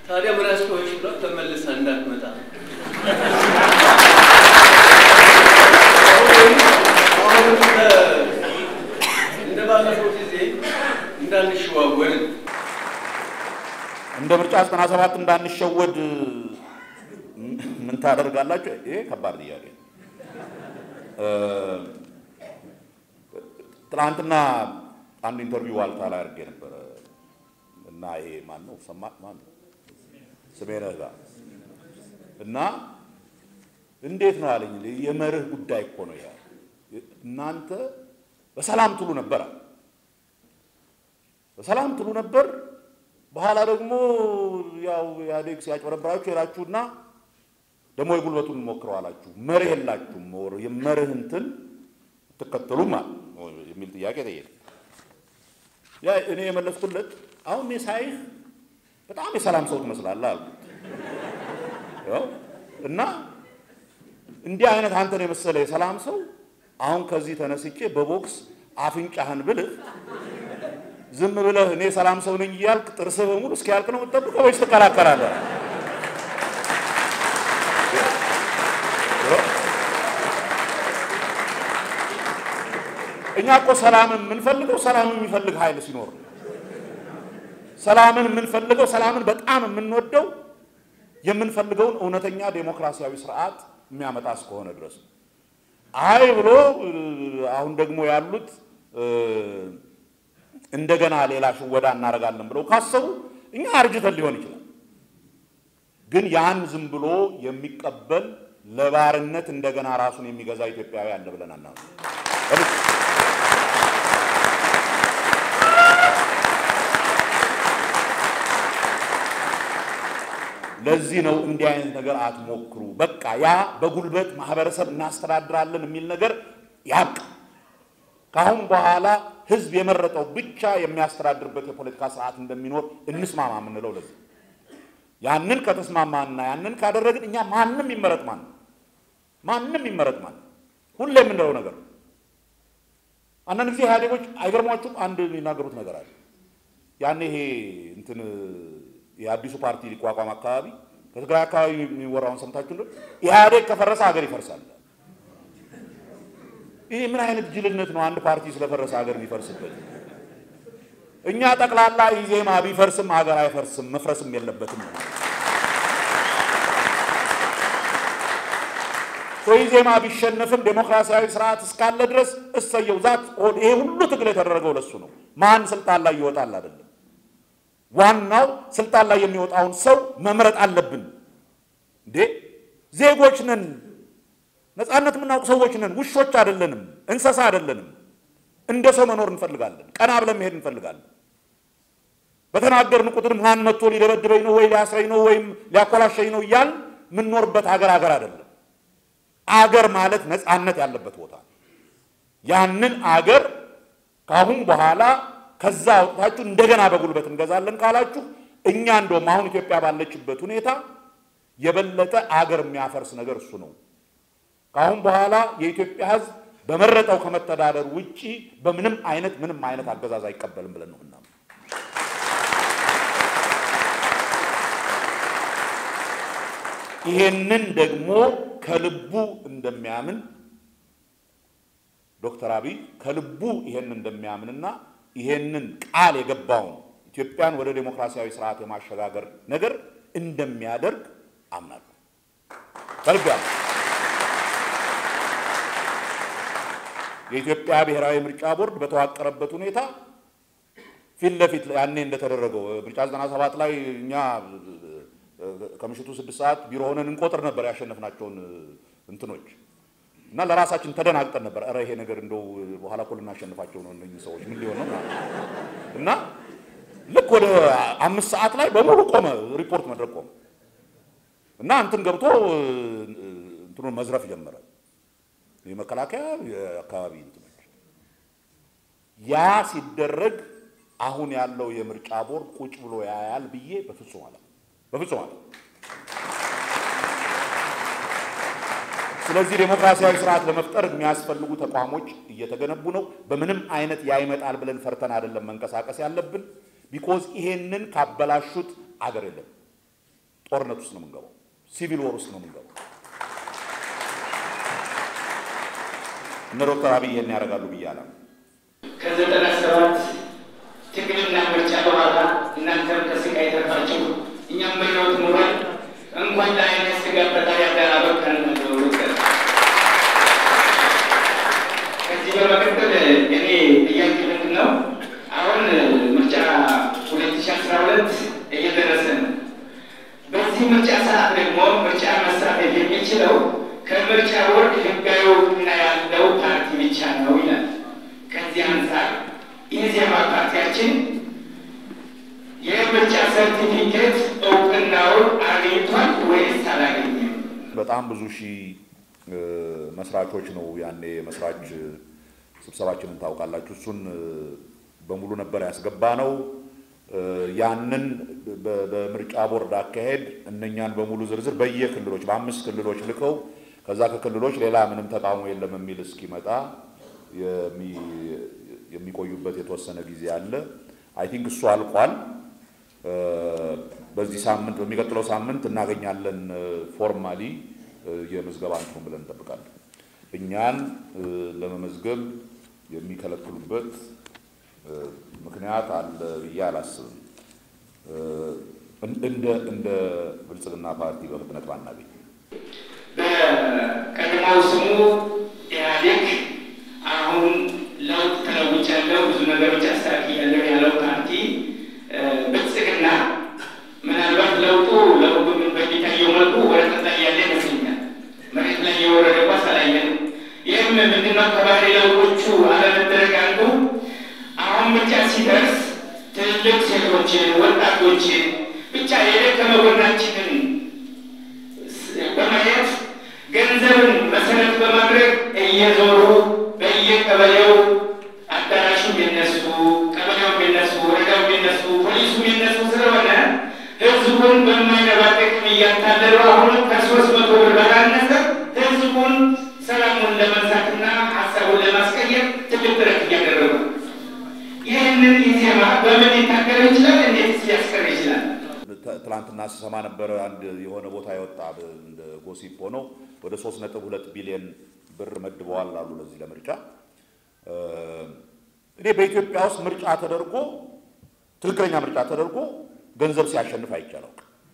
ታዲያ ምን አስጮኸሽ ብላ ተመልሳ እንዳትመጣ አሁን እንደ ባለፈው ጊዜ እንዳንሸዋወድ እንደ ምርጫ ዘጠና ሰባት እንዳንሸወድ ምን ታደርጋላችሁ? ይሄ ከባድ ጥያቄ ነው። ትናንትና አንድ ኢንተርቪው ዋልታ ላይ አድርጌ ነበረ እና ይሄ ማን ነው ሰማ ማን ነው ስሜነህ ጋር እና እንዴት ነው አለኝ። የመርህ ጉዳይ እኮ ነው ያ እናንተ በሰላም ትሉ ነበር አለ። በሰላም ትሉ ነበር። በኋላ ደግሞ ያው ኢህአዴግ ሲያጭበረብራችሁ ሄዳችሁና ደግሞ የጉልበቱን ሞክረው አላችሁ። መርህ የላችሁም ወር የመርህ እንትን ትከተሉም አለ የሚል ጥያቄ ጠየቀ። ያ እኔ የመለስኩለት አሁን እኔ ሳይህ በጣም የሰላም ሰው ትመስላለህ አልኩት። ያው እና እንዲህ አይነት አንተን የመሰለ የሰላም ሰው አሁን ከዚህ ተነስቼ በቦክስ አፍንጫህን ብልህ ዝም ብለህ እኔ ሰላም ሰው ነኝ እያልክ ጥርስህ በሙሉ እስኪያልቅ ነው የምትጠብቀው ወይስ ትከላከላለህ? እኛ እኮ ሰላምን የምንፈልገው ሰላምን የሚፈልግ ኃይል ሲኖር ነው። ሰላምን የምንፈልገው ሰላምን በጣም የምንወደው የምንፈልገውን እውነተኛ ዴሞክራሲያዊ ስርዓት የሚያመጣ እስከሆነ ድረስ ነው። አይ ብሎ አሁን ደግሞ ያሉት እንደገና ሌላ ሽወዳ እናደርጋለን ብለው ካሰቡ እኛ አርጅተን ሊሆን ይችላል። ግን ያን ዝም ብሎ የሚቀበል ለባርነት እንደገና ራሱን የሚገዛ ኢትዮጵያዊ አለ ብለን አናምንም። ለዚህ ነው እንዲህ አይነት ነገር አትሞክሩ። በቃ ያ በጉልበት ማህበረሰብ እናስተዳድራለን የሚል ነገር ያብቃ። ከአሁን በኋላ ህዝብ የመረጠው ብቻ የሚያስተዳድርበት የፖለቲካ ስርዓት እንደሚኖር እንስማማ የምንለው ለዚህ ያንን ከተስማማና ያንን ካደረግን እኛ ማንም ይመረጥ ማን ማንም ይመረጥ ማን ሁሌ የምንለው ነገር ነው። አንዳንድ ጊዜ ኢህአዴጎች አይገርሟችሁም? አንድ የሚናገሩት ነገር አለ። ያኔ ይሄ እንትን የአዲሱ ፓርቲ ሊቋቋም አካባቢ ከትግራይ አካባቢ የሚወራውን ሰምታችሁ እንደው ኢህአዴግ ከፈረሰ ሀገር ይፈርሳል። ይህ ምን አይነት ጅልነት ነው? አንድ ፓርቲ ስለፈረሰ ሀገር የሚፈርስበት። እኛ ጠቅላላ ኢዜማ ቢፈርስም ሀገር አይፈርስም፣ መፍረስም የለበትም። ኢዜማ ቢሸነፍም ዴሞክራሲያዊ ስርዓት እስካለ ድረስ እሰየው። ዛት ይሄ ሁሉ ትግል የተደረገው ለሱ ነው። ማን ስልጣን ላይ ይወጣል አይደለም። ዋናው ስልጣን ላይ የሚወጣውን ሰው መምረጥ አለብን። እንዴ ዜጎች ነን፣ ነፃነት የምናውቅ ሰዎች ነን። ውሾች አይደለንም፣ እንስሳ አይደለንም። እንደ ሰው መኖር እንፈልጋለን። ቀና ብለን መሄድ እንፈልጋለን። በተናገርን ቁጥር ማን መጥቶ ሊደበድበኝ ነው ወይ ሊያስረኝ ነው ወይም ሊያኮላሸኝ ነው እያል የምንኖርበት ሀገር ሀገር አይደለም። አገር ማለት ነፃነት ያለበት ቦታ ያንን አገር ከአሁን በኋላ ከዛ አውጥታችሁ እንደገና በጉልበት እንገዛለን ካላችሁ እኛ እንደውም አሁን ኢትዮጵያ ባለችበት ሁኔታ የበለጠ አገር የሚያፈርስ ነገር እሱ ነው። ከአሁን በኋላ የኢትዮጵያ ሕዝብ በመረጠው ከመተዳደር ውጪ በምንም አይነት ምንም አይነት አገዛዝ አይቀበልም ብለን ነው ምናምን። ይሄንን ደግሞ ከልቡ እንደሚያምን ዶክተር አብይ ከልቡ ይሄን እንደሚያምንና ይሄንን ቃል የገባውን ኢትዮጵያን ወደ ዴሞክራሲያዊ ስርዓት የማሸጋገር ነገር እንደሚያደርግ አምናለሁ። ከልብ ያምናለሁ። የኢትዮጵያ ብሔራዊ ምርጫ ቦርድ በተዋቀረበት ሁኔታ ፊት ለፊት ያኔ እንደተደረገው ምርጫ 97 ላይ እኛ ከምሽቱ ስድስት ሰዓት ቢሮ ሆነን እንቆጥር ነበር ያሸነፍናቸውን እንትኖች እና ለራሳችን ተደናግጠን ነበር። ኧረ ይሄ ነገር እንደው በኋላ እኮ ልናሸንፋቸው ነው እነኝህ ሰዎች ምን ሊሆን ነው እና ልክ ወደ አምስት ሰዓት ላይ በሙሉ ቆመ፣ ሪፖርት መድረክ ቆመ እና እንትን ገብቶ እንትኑን መዝረፍ ጀመረ። የመከላከያ የአካባቢ እንትኖች ያ ሲደረግ አሁን ያለው የምርጫ ቦርድ ቁጭ ብሎ ያያል ብዬ በፍጹም አለ በፍጹም አለ። ስለዚህ ዴሞክራሲያዊ ስርዓት ለመፍጠር የሚያስፈልጉ ተቋሞች እየተገነቡ ነው። በምንም አይነት ያ ይመጣል ብለን ፈርተን አይደለም መንቀሳቀስ ያለብን። ቢኮዝ ይሄንን ካበላሹት አገር የለም። ጦርነት ውስጥ ነው የምንገባው። ሲቪል ወር ውስጥ ነው የምንገባው። እነ ዶክተር አብይ ይሄን ያደርጋሉ ብዬ አላም ከዘጠና ሰባት ትግልና ምርጫ በኋላ እናንተም ከስቃይ ተርፋችሁ እኛም በሕይወት ኑረን እንኳን ለአይነት ስጋ ፈጣሪ ያበቃን ነው ዶክተር። ከዚህ በመቀጠል እኔ ጥያቄ ምንድን ነው አሁን ምርጫ ሁለት ሺ አስራ ሁለት እየደረሰ ነው። በዚህ ምርጫ ሰዓት ደግሞ ምርጫ መሳተፍ የሚችለው ከምርጫ ቦርድ ህጋዊ እውቅና ያለው ፓርቲ ብቻ ነው ይላል። ከዚህ አንጻር ኢዜማ ፓርቲያችን የምርጫ ሰርቲፊኬት እውቅናውን አግኝቷል ወይስ አላገኘም? በጣም ብዙ ሺህ መስራቾች ነው ያኔ መስራች ስብሰባችንን ታውቃላችሁ። እሱን በሙሉ ነበር ያስገባ ነው። ያንን በምርጫ ቦርድ አካሄድ እነኛን በሙሉ ዝርዝር በየክልሎች በአምስት ክልሎች ልከው ከዛ ከክልሎች ሌላ ምንም ተቃውሞ የለም የሚል እስኪመጣ የሚቆዩበት የተወሰነ ጊዜ አለ። አይ ቲንክ እሱ አልቋል። በዚህ ሳምንት በሚቀጥለው ሳምንት እናገኛለን ፎርማሊ የምዝገባ እንትኑን ብለን እንጠብቃለን። እኛን ለመመዝገብ የሚከለክሉበት ምክንያት አለ ብዬ አላስብም። እንደ እንደ ብልጽግና ፓርቲ በፍጥነት ባናገኝ በቀድሞው ስሙ ኢህአዴግ አሁን ለውጥ ተለውጫለሁ፣ ብዙ ነገሮች አስተካክያለሁ ያለው ፓርቲ ብልጽግና ምናልባት ለውጡ ለሁሉም በሚታየው መልኩ ወረቀት ላይ ያለ ይመስለኛል። መሬት ላይ የወረደ ኳስ አላየንም። ይህም ምንድነው ከባህሪ ለውጦቹ አለመደረግ አንዱ አሁን ምርጫ ሲደርስ ትልልቅ ሴቶችን፣ ወጣቶችን ብቻ የደከመ ጎናችንን በማየት ገንዘብን መሰረት በማድረግ እየዞሩ በየቀበሌው አዳራሹ የነሱ፣ ቀበሌው የነሱ፣ ወረዳው የነሱ፣ ፖሊሱ የነሱ ስለሆነ ህዝቡን በማይረባ ጥቅም እያታለሉ አሁንም ከሶስት መቶ ብር ባላነሰ ህዝቡን ሰላሙን ለመንሳትና ሀሳቡን ለማስቀየር ትልቅ ጥረት እያደረጉ ይህንን ኢዜማ በምን ሊታገር ይችላል? እንዴት ሊያስቀር ይችላል? ትላንትና ስሰማ ነበረ አንድ የሆነ ቦታ የወጣ እንደ ጎሲፕ ሆኖ ወደ ሶስት ነጥብ ሁለት ቢሊዮን ብር መድበዋል አሉ ለዚህ ለምርጫ። እኔ በኢትዮጵያ ውስጥ ምርጫ ተደርጎ ትክክለኛ ምርጫ ተደርጎ ገንዘብ ሲያሸንፍ አይቻለው።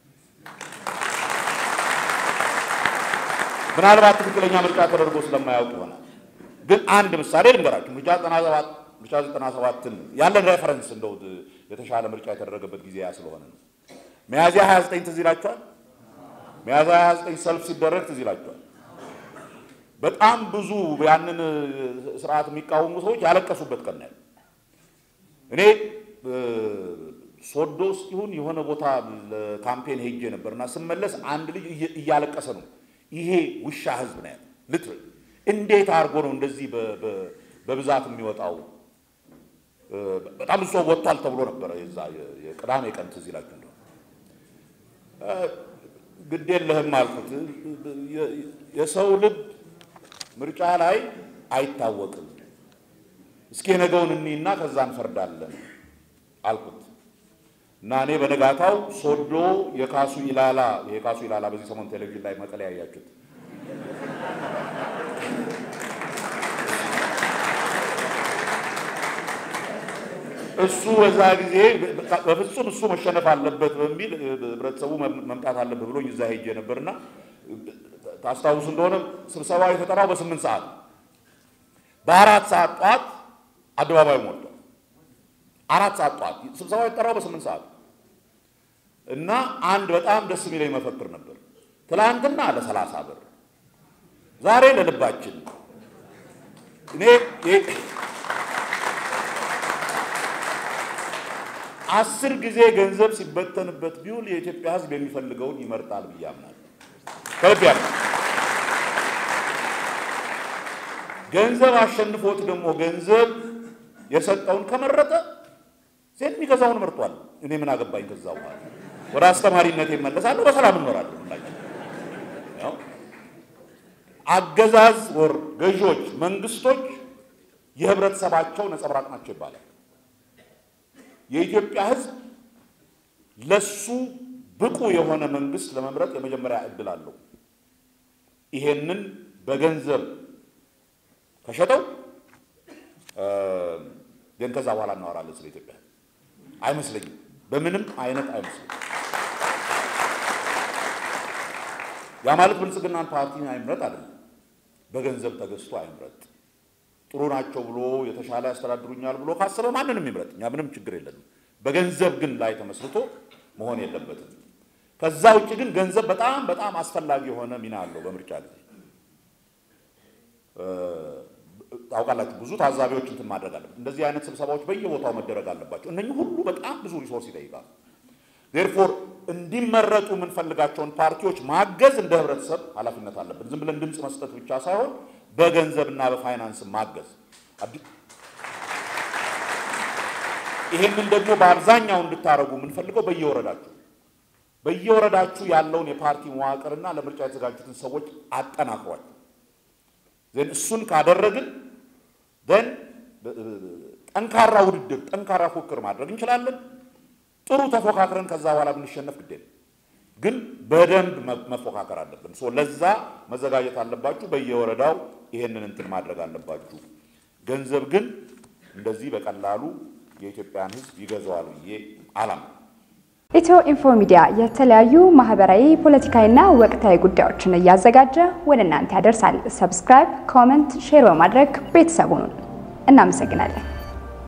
ምናልባት ትክክለኛ ምርጫ ተደርጎ ስለማያውቅ ይሆናል። ግን አንድ ምሳሌ ልንገራችሁ። ምርጫ 97 ምርጫ 97ን ያለን ሬፈረንስ እንደው የተሻለ ምርጫ የተደረገበት ጊዜ ያ ስለሆነ ነው። ሚያዝያ 29 ትዝ ይላችኋል። ሚያዝያ 29 ሰልፍ ሲደረግ ትዝ ይላችኋል። በጣም ብዙ ያንን ስርዓት የሚቃወሙ ሰዎች ያለቀሱበት ቀን ነው። እኔ ሶዶ ውስጥ ይሁን የሆነ ቦታ ለካምፔን ሄጄ ነበር እና ስመለስ አንድ ልጅ እያለቀሰ ነው። ይሄ ውሻ ህዝብ ነው ያለ ልትር እንዴት አድርጎ ነው እንደዚህ በብዛት የሚወጣው? በጣም ብዙ ሰው ወጥቷል ተብሎ ነበረ። የዛ የቅዳሜ ቀን ትዝ ይላችሁ እንደሆነ ግድ የለህም አልኩት። የሰው ልብ ምርጫ ላይ አይታወቅም። እስኪ የነገውን እኒና ከዛ እንፈርዳለን አልኩት እና እኔ በነጋታው ሶዶ የካሱ ኢላላ የካሱ ኢላላ በዚህ ሰሞን ቴሌቪዥን ላይ መቀለያ ያያችሁት እሱ በዛ ጊዜ በፍጹም እሱ መሸነፍ አለበት በሚል ህብረተሰቡ መምጣት አለበት ብሎኝ እዛ ሄጄ ነበርና ታስታውሱ እንደሆነ ስብሰባው የተጠራው በስምንት ሰዓት በአራት ሰዓት ጠዋት አደባባዩ ሞልቷል። አራት ሰዓት ጠዋት ስብሰባው የተጠራው በስምንት ሰዓት እና አንድ በጣም ደስ የሚለኝ መፈክር ነበር። ትላንትና ለሰላሳ ብር ዛሬ ለልባችን እኔ አስር ጊዜ ገንዘብ ሲበተንበት ቢውል የኢትዮጵያ ሕዝብ የሚፈልገውን ይመርጣል ብዬ አምናለሁ። ከልብ ያለ ገንዘብ አሸንፎት ደግሞ ገንዘብ የሰጠውን ከመረጠ ሴት የሚገዛውን መርጧል። እኔ ምን አገባኝ? ከዛ በኋላ ወደ አስተማሪነት ይመለሳለሁ፣ በሰላም እንኖራለን። ሁላችን አገዛዝ ወር ገዢዎች፣ መንግስቶች የህብረተሰባቸው ነጸብራቅ ናቸው ይባላል። የኢትዮጵያ ህዝብ ለሱ ብቁ የሆነ መንግስት ለመምረጥ የመጀመሪያ እድል አለው። ይሄንን በገንዘብ ከሸጠው ግን ከዛ በኋላ እናወራለን ስለ ኢትዮጵያ። አይመስለኝም፣ በምንም አይነት አይመስለኝም። ያ ማለት ብልጽግናን ፓርቲ አይምረጥ አይደለም፣ በገንዘብ ተገዝቶ አይምረጥ። ጥሩ ናቸው ብሎ የተሻለ ያስተዳድሩኛል ብሎ ካሰበ ማንንም ይምረጥ፣ እኛ ምንም ችግር የለንም። በገንዘብ ግን ላይ ተመስርቶ መሆን የለበትም። ከዛ ውጭ ግን ገንዘብ በጣም በጣም አስፈላጊ የሆነ ሚና አለው በምርጫ ጊዜ። ታውቃላችሁ፣ ብዙ ታዛቢዎች እንትን ማድረግ አለበት። እንደዚህ አይነት ስብሰባዎች በየቦታው መደረግ አለባቸው። እነኚህ ሁሉ በጣም ብዙ ሪሶርስ ይጠይቃሉ። ዴርፎር እንዲመረጡ የምንፈልጋቸውን ፓርቲዎች ማገዝ እንደ ህብረተሰብ ኃላፊነት አለብን። ዝም ብለን ድምፅ መስጠት ብቻ ሳይሆን በገንዘብና በፋይናንስ ማገዝ። ይሄንን ደግሞ በአብዛኛው እንድታደርጉ የምንፈልገው በየወረዳችሁ በየወረዳችሁ ያለውን የፓርቲ መዋቅርና ለምርጫ የተዘጋጁትን ሰዎች አጠናክሯቸው ዘን እሱን ካደረግን ዘን ጠንካራ ውድድር፣ ጠንካራ ፉክክር ማድረግ እንችላለን። ጥሩ ተፎካክረን ከዛ በኋላ ብንሸነፍ ግዴለ ግን በደንብ መፎካከር አለብን። ሶ ለዛ መዘጋጀት አለባችሁ። በየወረዳው ይሄንን እንትን ማድረግ አለባችሁ። ገንዘብ ግን እንደዚህ በቀላሉ የኢትዮጵያን ሕዝብ ይገዛዋል ብዬ አላም ኢትዮ ኢንፎ ሚዲያ የተለያዩ ማህበራዊ፣ ፖለቲካዊና ወቅታዊ ጉዳዮችን እያዘጋጀ ወደ እናንተ ያደርሳል። ሰብስክራይብ፣ ኮመንት፣ ሼር በማድረግ ቤተሰቡን እናመሰግናለን።